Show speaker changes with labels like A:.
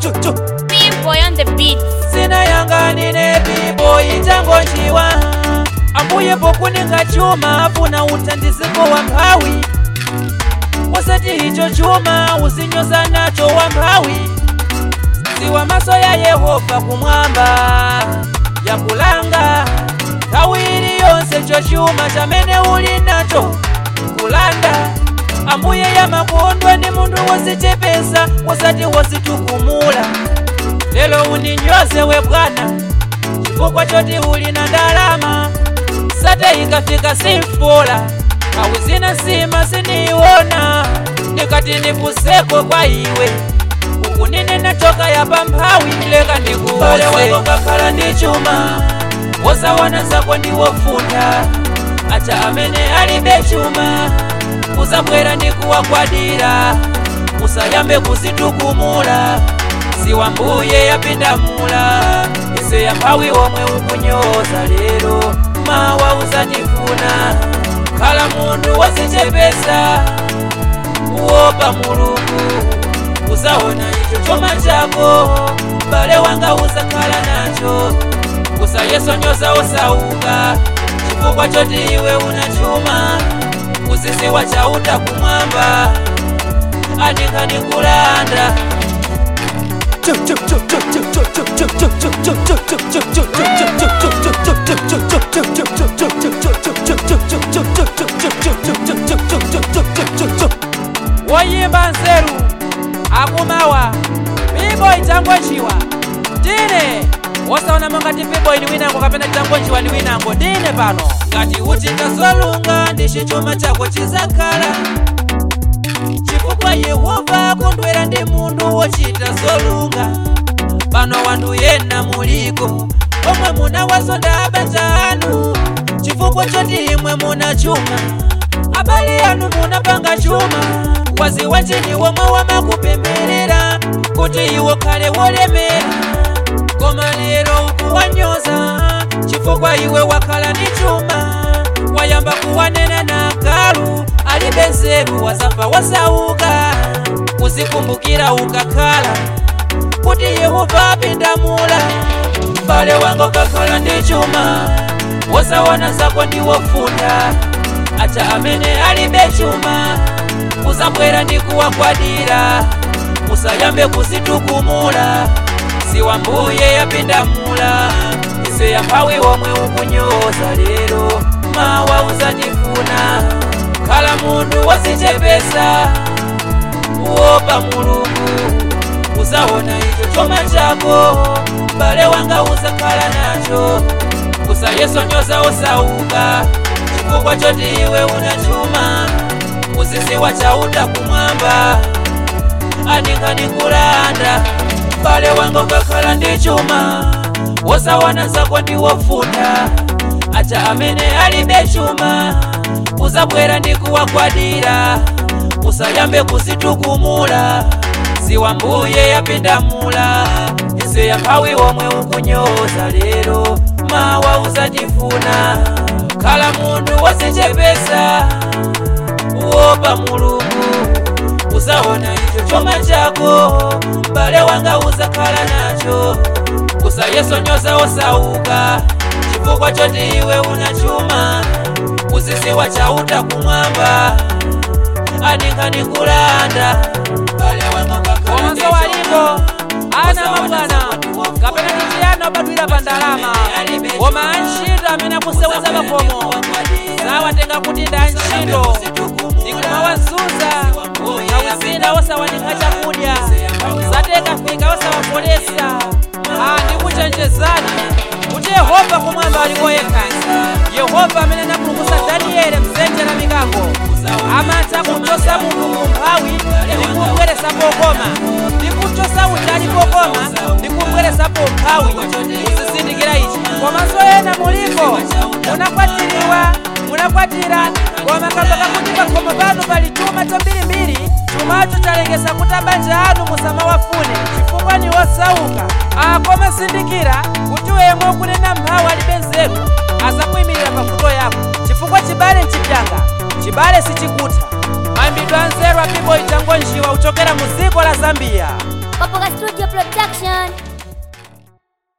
A: P-boy on the beat.
B: sinayanganine bibo itangonjiwa ambuye pokuninga chuma afuna utandiziko wa mphawi wasati icho chuma usinyoza nacho wa mphawi siwa maso ya yehova kumwamba yakulanga nthawi iliyonse cho chuma chamene uli nacho kulanda ambuye yamakondwa ndi munthu wozichepesa wasati wozitukumula lelo uninyoze we bwana chifukwa choti uli na ndalama sate ikafika simfola awi zina sima siniiwona ndikati ndipuseko kwa iwe uku nine nachoka yapa mphawi leka ndikuole wako kakhala ndi chuma wosaona zako ndiwofunda acha amene alibe chuma uzabwera ndikuwagwadira usayambe kuzitukumula siwa mbuye yapindamula ise yamphawi omwe ukunyoza lero mawa uzatifuna khala munthu wozichepesa uopa mulungu uzaona icho chuma chako m'bale wanga uzakhala nacho usayesonyoza osauka chifukwa choti iwe una chuma uziziwa chauta kumwamba andingani kulanda woyimba nzeru akumawa pibo itangonjiwa ndine wosaona monga ti pibo ili winango kapena titangonjiwa ndi winango ndine pano ngati uchita zolunga ndici chuma chako chizakhala chifukwa yehova akondwera ndi munthu wochita zolunga pano wanthu yena muliko omwe munawazonda abanja anu chifukwa choti imwe muna chuma abale anu munapanga chuma waziwa chini womwe wamakupemberera kuti iwo khale wolemera koma lero ukuwanyoza chifukwa iwe wakhala ndi chuma wayamba kuwanena na galu alibe nzeru wazafa wasauka uzikumbukira ukakhala kuti yehova apindamula m'bale wanga ukakhala ndi chuma wosaona zako ndiwofunda acha amene alibe chuma uzabwera ndi kuwagwadira usayambe kuzitukumula siwa mbuye yapindamula ise yamphawi omwe ukunyoza lero mawa uzatifuna khala munthu wozichepesa uopa mulungu uzaona icho chuma chako m'bale wanga uzakhala nacho usayesonyoza osauka chifukwa choti iwe una chuma uziziwa chauta kumwamba andingani kulanda m'bale wanga ukakhala ndi chuma wosaona zako ndiwofunda acha amene alibe chuma uzabwera ndi kuwagwadira usayambe kuzitukumula siwa mbuye yapindamula ise yamphawi omwe ukunyoza lero mawa uzatifuna khala munthu wozichepesa uopa mulungu uzaona icho chuma chako m'bale wanga uzakhala nacho usayesonyoza osauka chifukwa choti iwe una chuma uziziwa chauta kumwamba andingani kulanda komanso waliko ana mabwana kapena titiyana obadwira pa ndalama koma antchito amene akuseweza pakomo zawatenga kuti ndi antchito ndikumawazunza awizina osawanikha chakudya zateka fika osawapolesa ndikuchenjezani kuti yehova kumwamba aliko yekha yehova amene anapulumutsa danieli mdzenje la mikango amatha kumchosa munthu mumphawi ndikumubweresa pokoma ndikuchosa uja ali pokoma ndikumubweresa pomphawi usizindikira ichi komanso ena muliko munakwatiriwa munakwatira koma kamba kakuti pakhomo panu pali chuma chambirimbiri chumacho chalengesa kuti abanja anu musamawafune chifukwa ni osauka akoma sindikira kuti wemwe ukunena mphawi alibe nzeru azakuyimirira pavuto yako chifukwa chibale nchipyanga chibale sichikutha mayimbidwe anzeru a pibo itangonjiwa uchokera mu dziko la zambiya
A: Kapoka Studio Production.